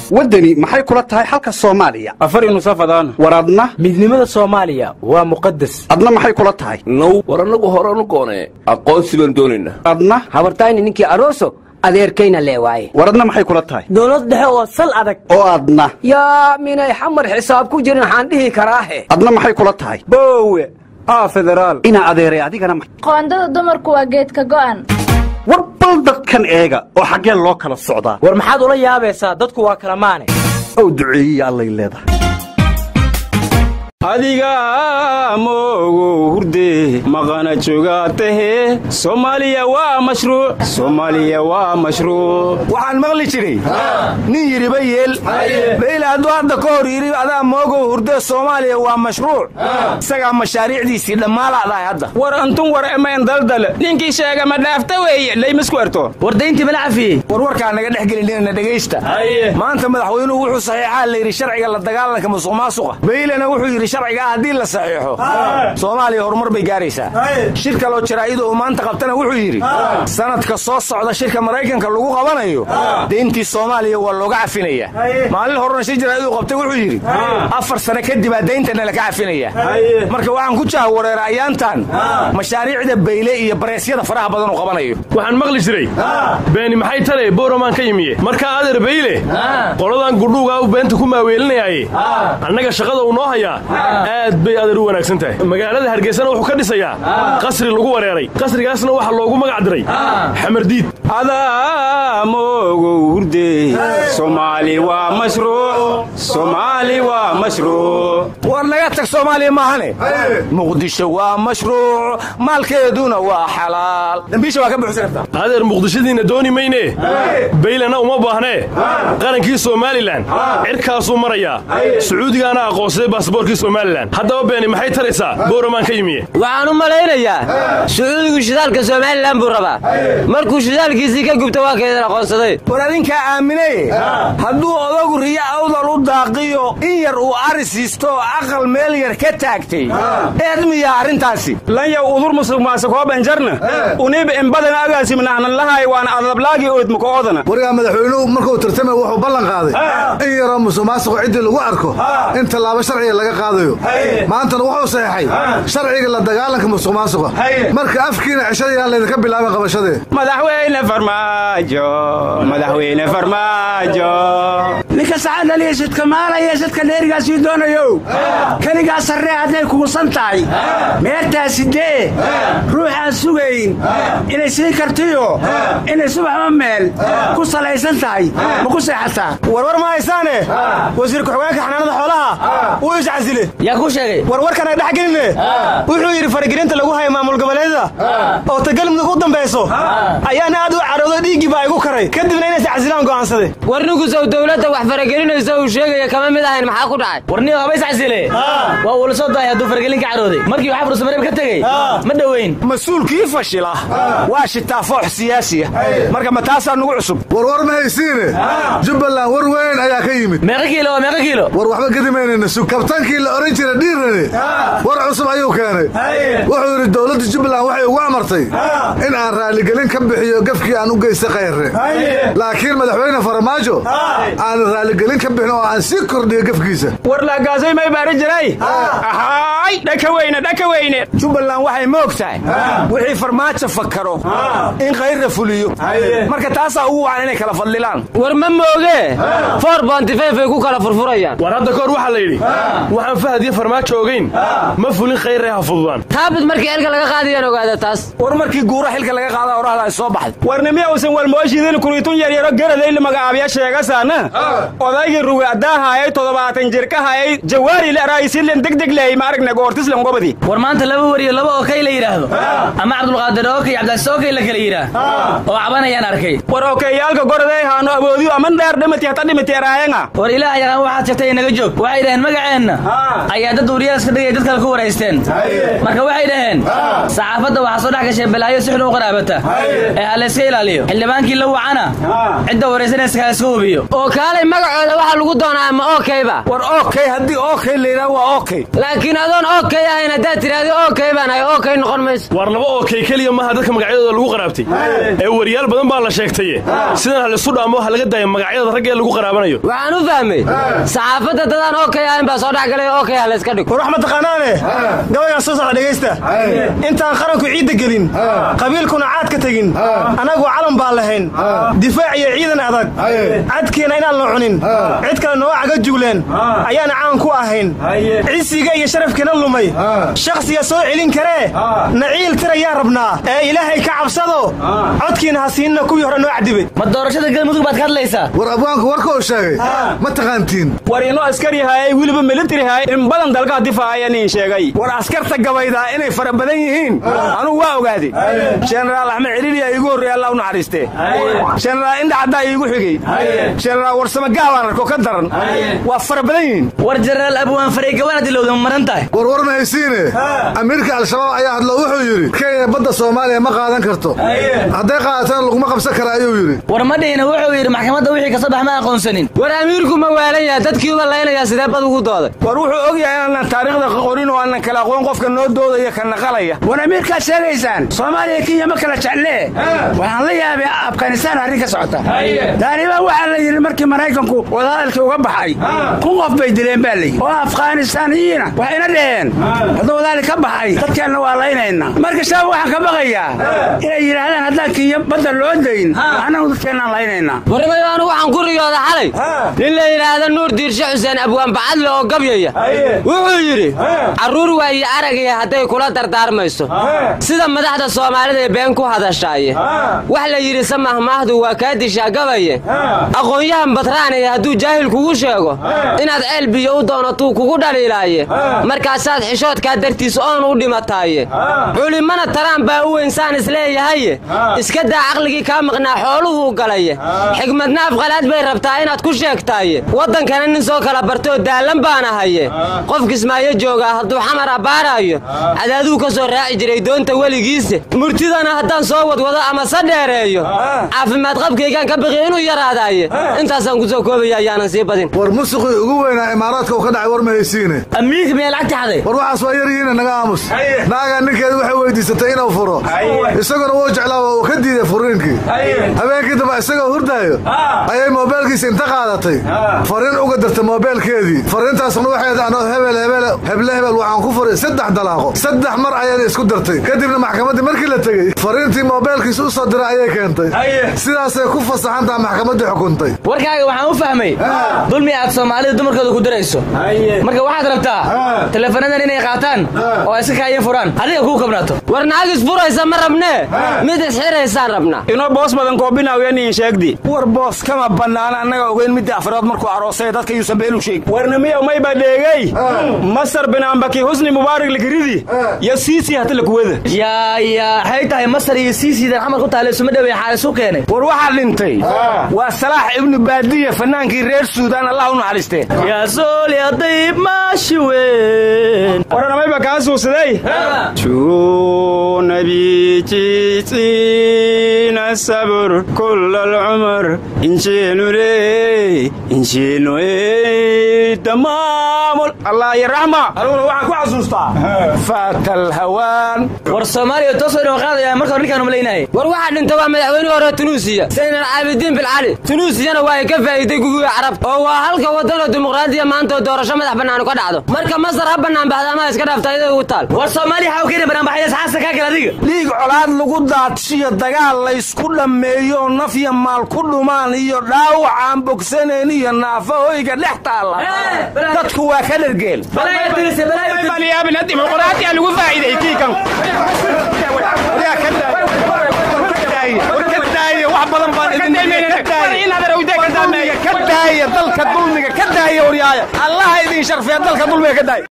waddani maxay kula tahay xalka soomaaliya afar nusafadaan war adna midnimada soomaaliya waa muqadas adna maxay kula tahay now war annagu horanu goonee aqoonsi baan doonaynaa adna habartayni ninkii aroso adeerkayna lee waaye war adna maxay kula tahay dowlad dhexe oo sal adag oo adna yaa minay xamar xisaab ku jirin waxaan dhihi karaahe adna maxay kula tahay boowe aa federaal inaa adeeray adigana ma- qoondada dumarku waa geedka go'an war bal dadkan eega oo xaggeen loo kala socdaa war maxaad ula yaabaysaa dadku waa kala maane ow duceeyiya allay leedahay adiga moogow hurde maqana jogaatahe soomaaliya waa mashruuc soomaaliya waa mashruuc waxaan maqli jiray nin yidhiba yeel bayle hadduu hadda ka hor yidhi adaa moogow hurdee soomaaliya waa mashruuc isagaa mashaariicdiisii dhammaalaadahay hadda war antun war emayn daldal ninkii sheega ma dhaafta weeye laymasku erto wardayntii mala cafiyey war warkaa naga dhex gelinina dhegaysta maanta madaxweynuhu wuxuu saxiixaa la yidhi sharciga la dagaalanka musuq maasuqa baylena wuxuu yidhi sharcigaa haddii la saxiixo soomaaliya horumar bay gaaraysaa shir kaloo jaraa'ida uu maanta qabtana wuxuu yidhi sanadka soo socda shirka maraykanka lagu qabanayo deyntii soomaaliya waa looga cafinaya maalin horena shir jaraa'id uu qabtay wuxuu yidhi afar sane kadibaa deyntana laka cafinaya marka waxaan ku jahwareera ayaantan mashaariicda bayle iyo bareesyada faraha badan uu qabanayo waxaan maqli jiray beeni maxay tale booramaan ka yimiye markaa adeer bayle qoladan gudhuugaa u beenta ku maaweelinayaaye annaga shaqada uu noo hayaa aad bay adeer u wanaagsan tahay magaalada hargeysana wuxuu ka dhisayaa qasri lagu wareeray qasrigaasna waxaa loogu magac diray xamardiid adaa moogow hurde soomaali waa mashruuc soomaali waa mashruuc war naga tag soomaaliya maahane muqdisho waa mashruuc maalkeeduna waa xalaal dambiisha waa ka buuxsan kartaa adeer muqdishadiinna dooni maynee baylena uma baahnee qarankii somalilan cirkaasuu marayaa sacuudigaana aqoonsaday baasboorkii somalilan haddaba beeni maxay taraysaa booramaan ka yimiye waxaan u malaynayaa sacuudigu shidaalka somalilan buu rabaa markuu shidaalkiisii ka gubta waa kaydin aqoonsaday war adinkaa aaminaye hadduu odagu riyo awdal u daaqiyo in yar uu ari siisto oo aqal meel yar ka taagtay eed miyaa arrintaasi lanyaw udur musuq maasakoobanjarna uniib embadan agaasimnahnan lahay waan adablaagii oodmuka oodana warigaa madaxweynuhu markuu tartamay wuxuu ballan qaaday in yaroo musuqmaasuqu ciddii lagu arko in tallaabo sharciga laga qaadayo maantana wuxuu saxeexay sharciga la dagaalanka musuqmaasuqa marka afkiina ceshadayaa laydinka bilaabay qabashadee madaxweyne farmaajo madaxweyne farmaajo ninka sacaadaliya sidka maalaya sidka dheerigaasii doonayow keligaa sarree hadday kugusan tahay meertaasi dee ruuxaan sugayn inay siin kartiyo inay subaxba meel ku salaysan tahay ma ku seexataa warwar ma haysaane wasiir ku-xigeenka xanaanada xoolaha wuu iscasile yaa ku sheegay warwarkan ay dhex geline wuxuu yidhi faragelinta lagu haya maamul goboleedyada oo tagalmudug u dambayso ayaana aad u cadhoodo dhiiggii baa igu karay kadibna inay iscasilaan go'aansade war ninkusow dowladda wax faragelinaysa uu sheegaya kama mid ahayn maxaa ku dhacay warniyo haba iscasile waa uula soo dahay hadduu faragelin ka cadhooday markii waxaa fursamareb ka tegey ma dhoweyn mas-uulkii fashila waa shitaa foox siyaasiya marka ma taasaa nugu cusub warwar ma haysiine jubbaland war weyn ayaa ka yimid meeqa kiilo waa meeqa kiilo war waxba gedimaynayna sug kabtaankii la odhan jira dhiirane war cusub ayuu keenay wuxuu yidhi dowladda jubbaland waxay ugu amartay in aan raaligelin ka bixiyo gafkii aan u geystay khayre laakiin madaxweyne farmaajo aan raaligelin ka bixin oo aan sii kordhiyo gafkiisa war laagaasay may baari jiray ahaay dhaka weyne dhaka weyne jubbaland waxay moog tahay wixii farmaajo fakaro in khayrra fuliyo marka taasaa ugu wacan inay kala fadlilaan war ma mooge for bontifef ay ku kala furfurayaan war hadda kahor waxaa la yidhi waxaan fahad iyo farmaajo ogayn ma fulin khayree ha fududaan taabid markii elka laga qaadayaan ogaada taas war markii guura xilka laga qaada orahda ay soo baxday warnimiya usan walmooshiidin kuriitun yaryaro garadayli magacaabiya sheegasaana odaygii rugi addaahayay toddobaatan jirkahayay jawaari laraayisilen degdeg lehay maaragna goortislen gobadi war maanta laba wariyo laba okey la yidhaahdo ama cabdulqaadir okey cabdicasiis okey la kala yidhaah oo cabanayaan arkay war okeyaalka goraday haano aboodiyo aman dheer dhimati hata dhimati eraayenga war ilaah yaqaan waxaad sheegtay inaga joog waxay dhaheen magaceenna ayaa dad wariyaal iska dhigay dad kale ku waraysteen marka waxay dhaheen saxaafadda waxaa soo dhex gashay balaayo si xun u qaraabata ee ha layska ilaaliyo xildhibaankii la wacana cidda waraysanaysa kala iska hubiyo oo kaalay magacooda waxaa lagu doonaa ma okayba war okay haddii okay la yidhaha waa okay laakiin adoon okay ahayn haddaad tidhaahdo okay baan ahay okay noqon mayso war laba ookay keliya maaha dadka magacyadooda lagu qaraabtay ee wariyaal badan baa la sheegtaye sidan ha lisu dhaamo ha laga daayo magacyada ragga ee lagu qaraabanayo waxaan u fahmay saxaafadda dadaan okay ahayn baa soo dhex galay okay ha layska dhigo war wax ma taqaanaane gabaygaan soo socda dhegaysta intaan qaranku ciidda gelin qabiilkuna caad ka tegin annagu calan baan lahayn difaac iyo ciidan adag cadkeena inaan la cunin cid kale noo caga jugleen ayaana caan ku ahayn cisiga iyo sharafkeena lumay shakhsiga soo celin karee naciil tirayaa rabnaa ee ilaahay ka cabsado codkiina ha siinna kuwii hore noo cadibay ma doorashada galmudug baad ka hadlaysaa war abwaanku warka uu sheegay ma taqaantiin war inoo askari haayay weliba militari haayay in badan dalkaa difaacaya nin sheegay war askarta gabaydaa inay fara badan yihiin anugu waa ogaaday jenaraal axmed celiiliyaa iigu horreeya allah u naxariistee jenaraal indha caddaa iigu xigey jenaraal warsame gaabaan arko ka daran waa fara badan yihiin war jenaraal abwaan farey gabana dilowda ma maran tahay war war ma haysiine amiirka al-shabaab ayaa hadlo wuxuu yidhi kenya badda soomaaliya ma qaadan karto hadday qaadataan laguma qabsan kara ayuu yidhi war ma dhihina wuxuu yidhi maxkamadda wixii ka soo bax ma aqoonsanin war amiirku ma waalan yaha dadkii uba laynayaa sidee bad ugu dooday war wuxuu og yahay inaanan taariikhda qorin oo aanan kala aqoon qofka noo doodaya ka naqalaya war amiirkaad sheegaysaan soomaaliya kenya ma kala jeclee waxaan la yaabay afghanistaan arrin ka socota taaliban waxaa la yidhi markii maraykanku wadahadalkii uga baxay kun qof bay dileen baa layidhi oo afghanistaaniyiina waxayna dhaheen hadduu wadahadal ka baxay dadkeenna waa laynayna marka shabaab waxaan ka baqayaa inay yidhaahdaan haddaan kenya badda loo dayn annagu dadkeennaan laynaynaa warnimayo anigu waxaan ku riyooda xalay nin la yidhaahda nuur diirshe xuseen abwaan bacadle oo gabyaya wuxuu yidhi carruur waaye aragaya hadday kula dardaarmayso sida madaxda soomaalida ee been ku hadashaaye wax la yidhi samahmaahdu waa kaa dishaa gabaye aqoon-yahan badraanaya hadduu jaahil kugu sheego inaad ceel biyo u doonatuu kugu dhaliilaaye markaasaad xishoodkaa dartiis oon u dhimataaye culimmana taraan baa u weynsaan isleeyahaye iska daa caqligii kaa maqnaa xooluhuu galaye xigmadna afqalaad bay rabtaa inaad ku sheegtaaye waddankana nin soo kala bartoo daallan baana haye qof kismaayo joogaa hadduu xamar abbaaraayo cadaaduu ka soo raaci jiray doonta weligiise murtidana haddaan soo wadwado ama sa dheereeyo caafimaad qabkaygaan ka baqi inuu yaraadaaye intaasaan ku soo koobaya ayaanan sii badin war musuqii ugu weynaa imaaraadka uu ka dhacay war ma haysiine amiirka miyaa lacagta xaday war waxaas waa yar yihiina naga aamus naagaa ninkeeda waxay weydiisatay inuu furo isaguna wuu jeclaa waa uu ka diiday furiinkii habeenkii dambe isagoo hurdaayo ayay moobeelkiisa inta qaadatay fariin uga dartay moobeelkeedii fariintaasna waxay anoo hebel hebel heble hebel waxaan ku furay saddex dalaaqo saddex mar ayayna isku dartay kadibna maxkamaddii markii la tegey fariintii moobeelkiisa u soo diray ayay keentay sidaasay ku fasaxantaha maxkamaddii xukuntay warkaaga waxaan u fahmay dulmi aad soomaalida dumarkooda ku dirayso marka waxaad rabtaa teleefanadan inay qaataan oo ay iska kaayin furaan adiga kuu kabnaato war naag isfuraysa ma rabnee mid isxiraysaan rabnaa inoo boos badan koobinaawiya nin sheegdi war boos kama bannaana annaga ogeyn midda afraad markuu aroosay dadka yuusan beelu sheeg warnimiya mayba dheegay masar binaambaki husni mubaarak lakiridi yo siisi hata lakuwada yaa yaa waxay tahay masar iyo siisiidan xamar ku taale isuma dhawey xaal isu keenay war waxaa dhintay waa salaax ibnu baadiya fannaankii reer suudaan allah u naxariistee yaa sooli adayb maashi weyn waranamayba kaa suusaday nabijiisiina sabur kul alcumar injeenule injeenoe tamaamul allah iyo raxma aniguna waxaan ku xasuustaa faatal hawaan war soomaaliya toosoo dhan qaadaya marka hore ninkaan umalaynaaye war waxaa dhinta waa madaxweynihii hore tunuusiya saynan caabidiin bilcali tunuusiyana waa ay ka faa'iiday gugii carab oo waa halka waddanoo dimuqraadiya maanta oo doorasho madax bannaanu ka dhacdo marka masar ha bannaan baxda ama iska dhaafta iyaday ugu taal war soomaaliya waxaa u keeni banaanbaxaya saxaasta kaa kale adiga dhiig colaad lagu daadshiyo dagaal laysku dhammeeyo naf iyo maal ku dhumaan iyo dhaawac aan bogsanayn iyo naafa hoyga dhex taalla dadku waa ka dhergeel dimuqraadiya lagu faa'iiday kiikan wax badan baan ka daaya dalka dulmiga ka daaya waryaaya allaha idin sharfiya dalka dulmiga ka daaya